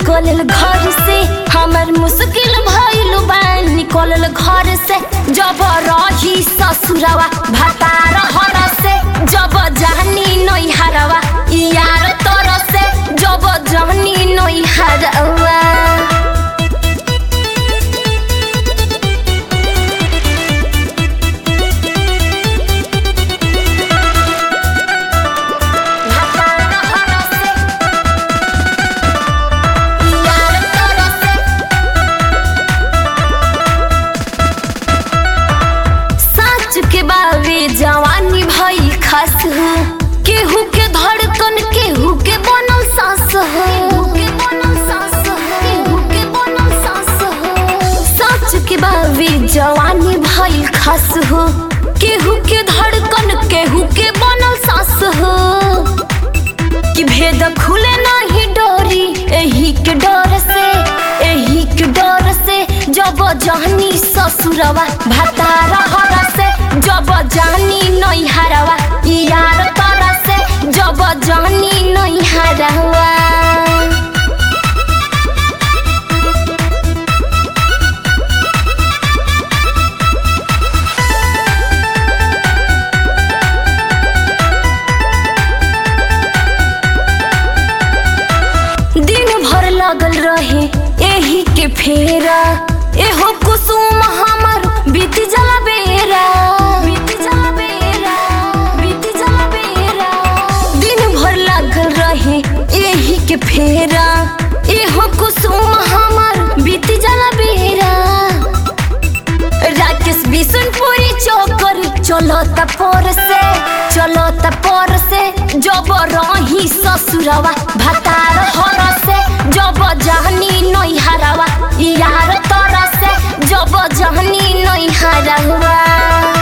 निकलल घर से हमर मुश्किल भइल बा निकलल घर से जब रही ससुरवा भतार हर से जब जानी नैहरवा यार तर से जब जानी नैहरवा भतार हर से यार तर से साच के बावे जवानी भई खास हो केहू के धड़कन केहू के बनल सांस हो साच के बावे जवानी भई खास हो केहू के धड़कन केहू के बनल सांस हो कि भेद खुले नहीं डोरी एही के डर से एही के डर से जब जानी ससुरवा भतार हर से जब जानी नैहरवा यार तर से जब जानी नैहरवा दिन भर लगल रहे एही के फेरा एहो कुसुम हमर बीत जला बेरा बीत जला बेरा बीत जला बेरा दिन भर लगल रहे एही के फेरा एहो कुसुम हमर बीत जला बेरा राकेश बिशनपुरी चौकर चलो तपोर से चलो तपोर से जब रही ससुरवा भतार हर से जब जहनी नैहरवा यार तर से जब जहनी नैहरवा